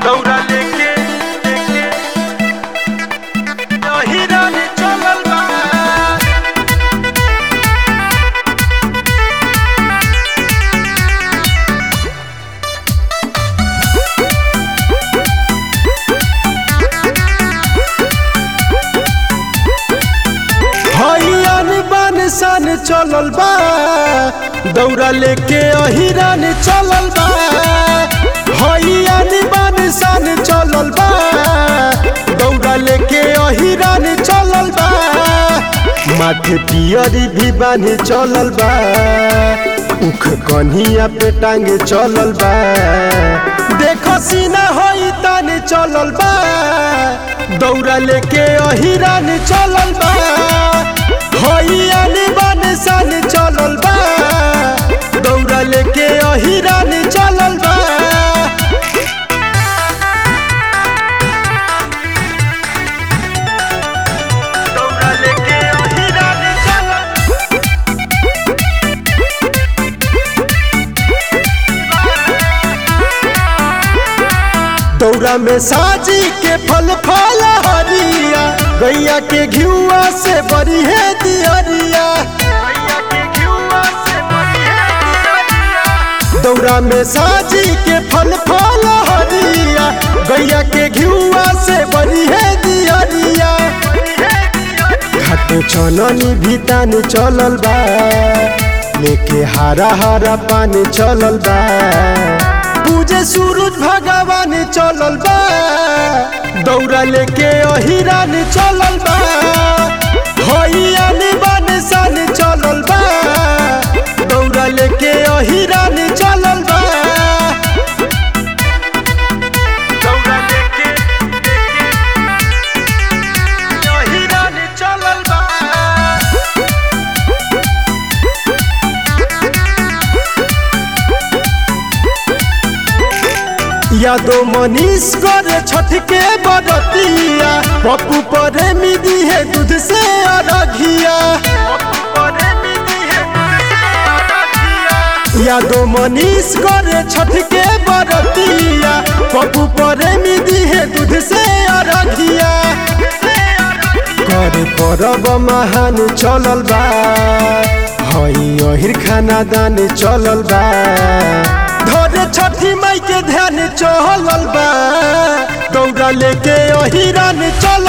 दौड़ा लेके लेके अहिरान चलल बा हईयान बान सान चलल बा दौड़ा लेके अहिरान चलल बा हईयान बान सान चलल बा दौड़ा लेके अहिरान चलल बा माथे पियरी भी बान्हे चलल बा उख कन्हिया पे टांगे चलल बा देखो सीना होई ताने चलल बा दौड़ा लेके अहिरान चलल बा हईयान बान सान चलल बा दौड़ा लेके अहिरान चलल बा दौड़ा लेके अहिरान चलल दौरा में साजी के फल फल हरिया गैया के घिउआ से बड़ी है दियरिया भैया के घिउआ से बढ़िया दियरिया दौरा में साजी के फल फल हरिया गैया के घिउआ से बड़ी है दियरिया घाटे चननी भी तान चलल बा लेके हरा हरा पानी चलल बा पूजे सूरज भगवान चलल बा दौड़ा लेके अहिरान चलल बा हईयान बान सान चलल बा दौड़ा लेके अहिरान चलल बा दौड़ा लेके लेके अहिरान चलल बा यादो मनीष करे छठ के बरतिया पप्पू परे मिदी है दूध से अरघिया परे मिली है तुझसे अरगिया यादो मनीष करे छठ के बरतिया पप्पू परे मिदी है दूध से अरघिया करे परब महान चलल बा हई अहिर खाना दान चलल बा धरे छठी माई के ध्यान चलल बा दौड़ा लेके अहिरान चलल